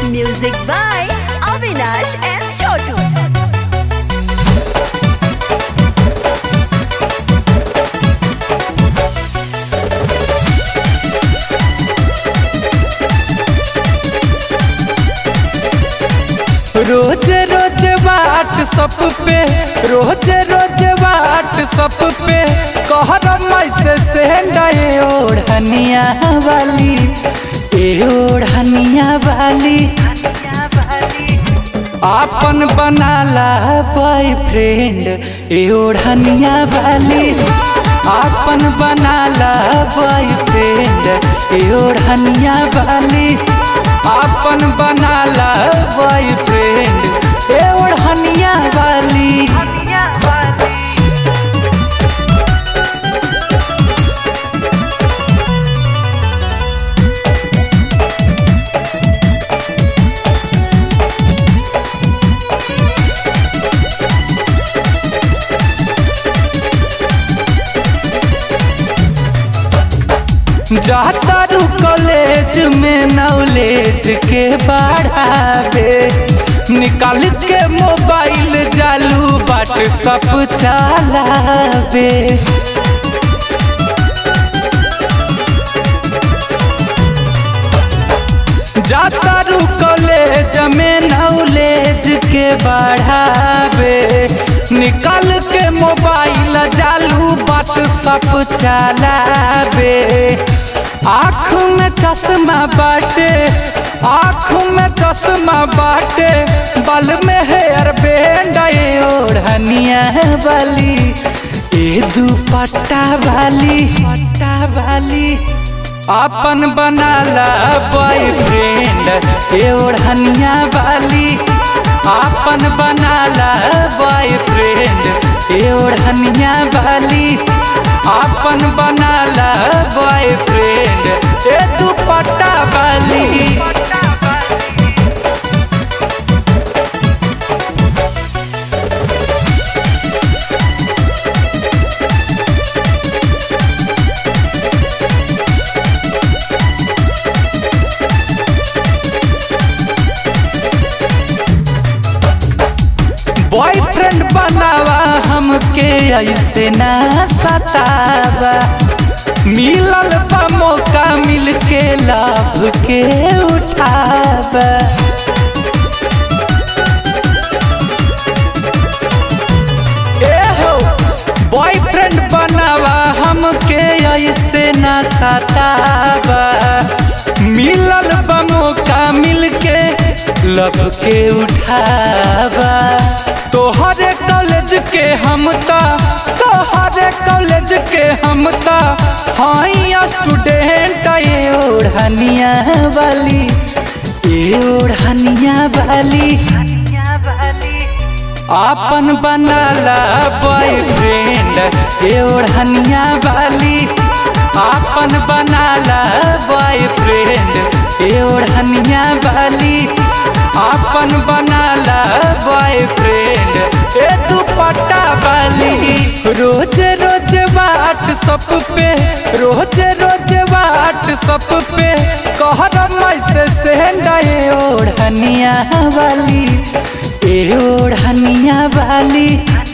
Music by Avinash and Chotu. रोज रोज WhatsApp पे रोज रोज व्हाट्सअप पे कहर मैसे सेंड ए ओढ़निया वाली ए ओढ़निया वाली आपन बनाला बॉयफ्रेंड ए ओढ़निया वाली आपन बनाला बॉयफ्रेंड ए ओढ़निया वाली आपन बनाला बॉयफ्रेंड ए ओढ़निया वाली जाता रू कॉलेज में नॉलेज के बढ़ावे निकाल के मोबाइल जालू बाट सब चलावे जाता रू कॉलेज में नॉलेज के बढ़ावे निकाल के मोबाइल जालू बाट सब चलावे आँख में चश्मा बाटे आँख में चश्मा बाटे बल में हेयर बैंड ए ओढ़निया वाली ए दुपट्टा वाली पट्टा वाली आपन बनाला बॉयफ्रेंड ए ओढ़निया वाली आपन बनाला बॉयफ्रेंड ए ओढ़निया वाली आपन बनाला बॉयफ्रेंड ए दुपट्टा वाली बॉयफ्रेंड बनावा हमके ऐसे ना सतावा मिलल बा मौका मिल के लाभ के उठावा ए हो बॉयफ्रेंड बनावा हमके ऐसे ना सतावा मिलल बा मौका मिल के लब के उठावा तोहरे कॉलेज के हम ता तोहरे कॉलेज के हम ता हाई स्टूडेंट ए ओढ़निया वाली ए ओढ़निया वाली आपन बनाला बॉयफ्रेंड ए ओढ़निया वाली आपन बनाला बॉयफ्रेंड ए ओढ़निया वाली आपन बनाला बॉयफ्रेंड ए दुपट्टा वाली रोज रोज व्हाट्सअप पे रोज रोज व्हाट्सअप पे कहर मैसे सेंड ए ओढ़निया वाली ए ओढ़निया वाली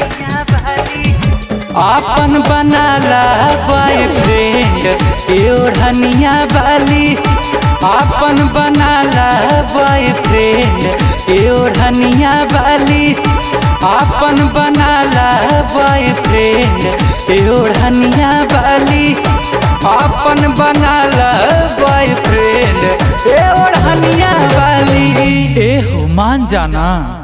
आपन बनाला बॉयफ्रेंड ए ओढ़निया वाली आपन बनाला बॉयफ्रेंड ए ओढ़निया वाली आपन बनाला बॉयफ्रेंड ए ओढ़निया वाली आपन बनाला बॉयफ्रेंड ए ओढ़निया वाली ए हो मान जाना